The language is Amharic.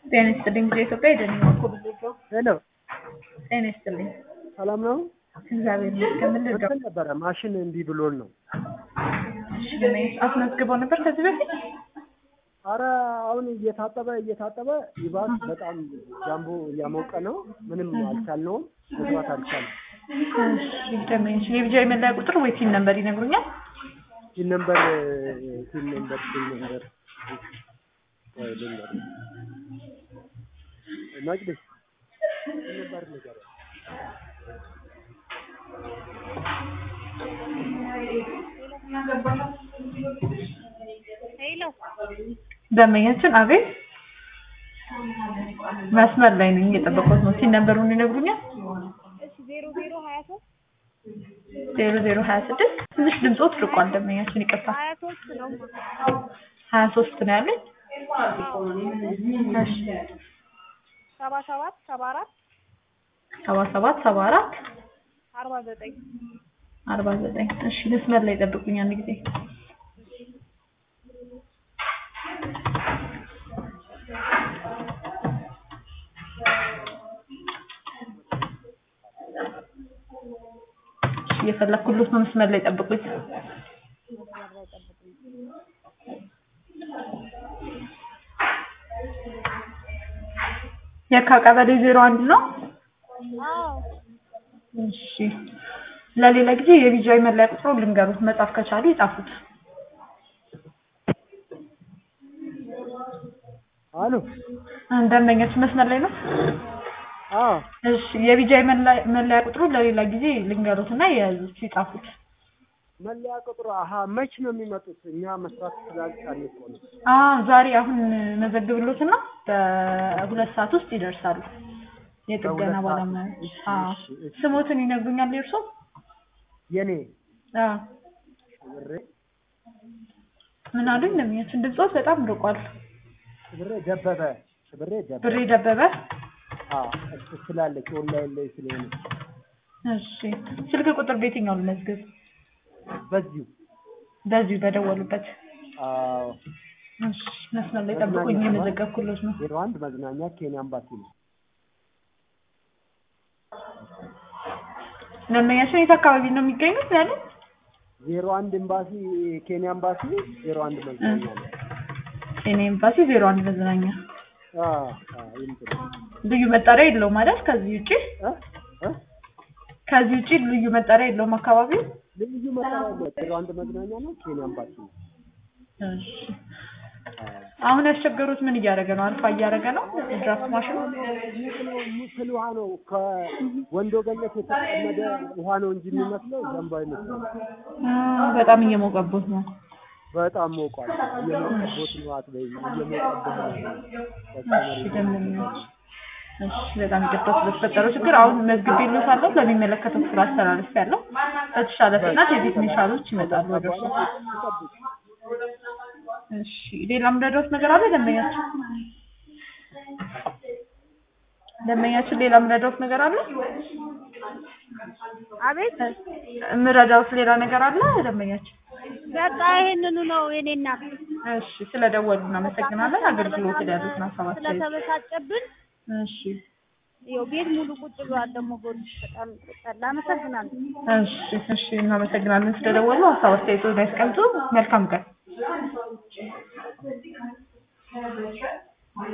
ጤና ይስጥልኝ ጊዜ ኢትዮጵያ የደንኛ እኮ ብዙ ሰው ሄሎ ጤና ይስጥልኝ ሰላም ነው። እግዚአብሔር ይመስገን ምን ልርዳው እንትን ነበረ ማሽን እምቢ ብሎን ነው። እሺ ለምን አስመዝግበው ነበር ከዚህ በፊት አረ አሁን እየታጠበ እየታጠበ ይባስ በጣም ጃምቦ እያሞቀ ነው። ምንም አልቻልነውም፣ መስራት አልቻልንም። እሺ ደመኝ የብጃ የመለያ ቁጥር ወይ ቲን ነበር ይነግሩኛል ቲን ነምበር ቲን ነምበር ቲን ነምበር ወይ ልንገር መቅደስ ቲን ነምበር ነገር ሄሎ ደመኛችን አቤት መስመር ላይ ነኝ እየጠበቁት ነው ቲን ነምበሩን ይነግሩኛል እሺ ዜሮ ዜሮ ሀያ ሶስት ዜሮ ዜሮ ሀያ ስድስት ትንሽ ድምፆት ርቋል ደመኛችን ይቅርታ ሀያ ሶስት ነው ሀያ ሶስት ነው ያለኝ እሺ ሰባ ሰባት ሰባ አራት ሰባ ሰባት ሰባ አራት አርባ ዘጠኝ አርባ ዘጠኝ እሺ መስመር ላይ ጠብቁኝ አንድ ጊዜ እሺ እየፈለኩሎት ነው መስመር ላይ ጠብቁኝ የካ ቀበሌ ዜሮ አንድ ነው አዎ እሺ ለሌላ ጊዜ የቢጃይ መለያ ቁጥሩ ልንገሩት መጻፍ ከቻሉ ይጻፉት አሎ ደንበኛች መስመር ላይ ነው አዎ እሺ የቢጃይ መለያ መለያ ቁጥሩ ለሌላ ጊዜ ልንገሩት እና የያዙት ይጻፉት መለያ ቁጥሩ አሀ መች ነው የሚመጡት? እኛ መስራት ስላልቻልን እኮ ነው። አ ዛሬ አሁን መዘግብሎትና በሁለት ሰዓት ውስጥ ይደርሳሉ የጥገና በሁለት ሰዓት? ባለሙያዎች እሺ፣ አዎ እሺ፣ እሺ። ስሞትን ይነግሩኛል የእርሶ የኔ አዎ ብሬ ምን አሉኝ ለሚያችን ድምፆት በጣም ርቋል ብሬ ደበበ ብሬ ደበበ ብሬ ደበበ አዎ እሱ ስላለች ኦንላይን ላይ ስለሆነ እሺ ስልክ ቁጥር በየትኛው ልመዝግብ በዚሁ በዚሁ በደወሉበት አዎ እሺ መስመር ላይ ጠብቁኝ የመዘገብኩሎት ነው ዜሮ አንድ መዝናኛ ኬንያ አምባሲ ነው። ደንበኛችን የት አካባቢ ነው የሚገኙት ያለ ዜሮ አንድ ኤምባሲ ኬንያ ኤምባሲ ዜሮ አንድ መዝናኛ ነው። ጤና ኤምባሲ ዜሮ አንድ መዝናኛ አዎ አዎ ይምጥ ልዩ መጠሪያ የለውም አይደል ከዚህ ውጪ እ እ ከዚህ ውጪ ልዩ መጠሪያ የለውም አካባቢው ልዩ መጠሪያ ያለው ዜሮ አንድ መዝናኛ ነው ኬንያ ኤምባሲ ነው። እሺ አሁን ያስቸገሩት ምን እያደረገ ነው አልፋ እያደረገ ነው ድራፍት ማሽኑ ሙስል ውሃ ነው ከወንዶ ገነት የተጠመደ ውሃ ነው እንጂ የሚመስለው ዘንባ ይመስላል። አ፣ በጣም እየሞቀቦት ነው በጣም ሞቋል። እየሞቀቦት ነው አትበይኝ፣ እየሞቀብህ ነው። እሺ ደንበኞች እሺ በጣም ይቅርታ ስለተፈጠረው ችግር አሁን መዝግቤልዎታለሁ ለሚመለከተው ክፍል አስተላልፌያለሁ በተሻለ ፍጥነት የቴክኒሻሎች ይመጣሉ ወደ እርሶ እሺ ሌላ የምረዳዎት ነገር አለ ደንበኛችን ደንበኛችን ሌላ የምረዳዎት ነገር አለ አቤት የምረዳዎት ሌላ ነገር አለ ደንበኛችን በቃ ይሄንኑ ነው የኔ እናት እሺ ስለደወሉ እናመሰግናለን አገልግሎት ላይ ያሉትን ሀሳብ አስተያየት ስለተበሳጨብን እሺ ይኸው ቤት ሙሉ ቁጭ ብሏል ደግሞ ጎን በጣም ጠላ አመሰግናለሁ እሺ እሺ እናመሰግናለን ስለደወሉ ሀሳብ አስተያየቶን ያስቀምጡ መልካም ቀን